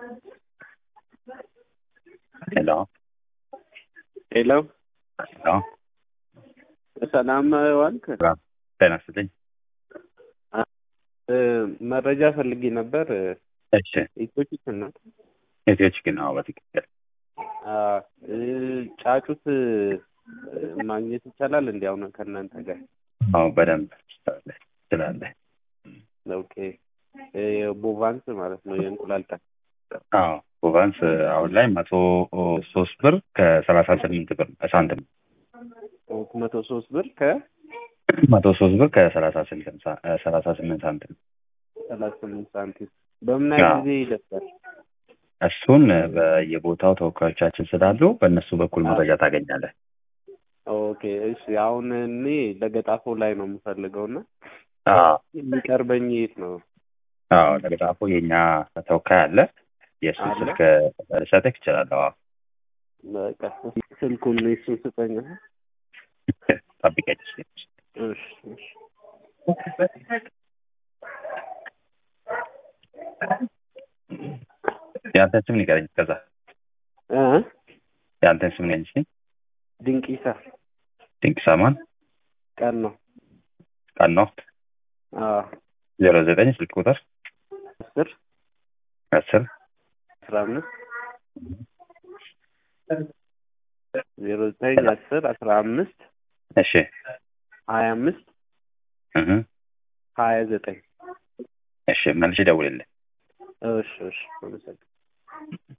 ሄሎ ሄሎ ሄሎ ሰላም ዋልክ? ጤና ይስጥልኝ። እ መረጃ ፈልጌ ነበር። እሺ ኢትዮፒክ ነው። ኢትዮች ግን አዎ፣ በትክክል አ እ ጫጩት እ ማግኘት ይቻላል እንዲ አሁን ከእናንተ ጋር? አዎ፣ በደንብ ትችላለህ ትችላለህ። ኦኬ እ ቦቫንስ ማለት ነው የእንቁላል ጣ አዎ ቦቫንስ አሁን ላይ መቶ ሶስት ብር ከሰላሳ ስምንት ብር ሳንቲም መቶ ሶስት ብር ከ መቶ ሶስት ብር ከሰላሳ ስምንት ሳ- ሰላሳ ስምንት ሳንቲም ሰላሳ ስምንት ሳንቲም በምን ያህል አዎ። ጊዜ ይደርሳል? እሱን በየቦታው ተወካዮቻችን ስላሉ በእነሱ በኩል መረጃ ታገኛለህ። ኦኬ እሺ። አሁን እኔ ለገጣፎ ላይ ነው የምፈልገው እና አዎ የሚቀርበኝ የት ነው? አዎ ለገጣፎ የእኛ ተወካይ አለ። የእሱ አለ? ስልክ ልሰጥህ እችላለሁ። አዎ በቃ ስልኩን እሱን ስጠኝ። ጠብቀኝ። እሺ እሺ የአንተን ስም ንገረኝ። ከዛ እ የአንተን ስም ንገረኝ እስኪ። ድንቂሳ ድንቅ ሳማን ቀን ነው። ቀን ነው አዎ ዜሮ ዘጠኝ ስልክ ቁጥር አስር አስር አስራ አምስት ዜሮ ዘጠኝ አስር አስራ አምስት እሺ ሀያ አምስት እህ ሀያ ዘጠኝ እሺ መልሼ ደውልልህ። እሺ እሺ አመሰግናለሁ።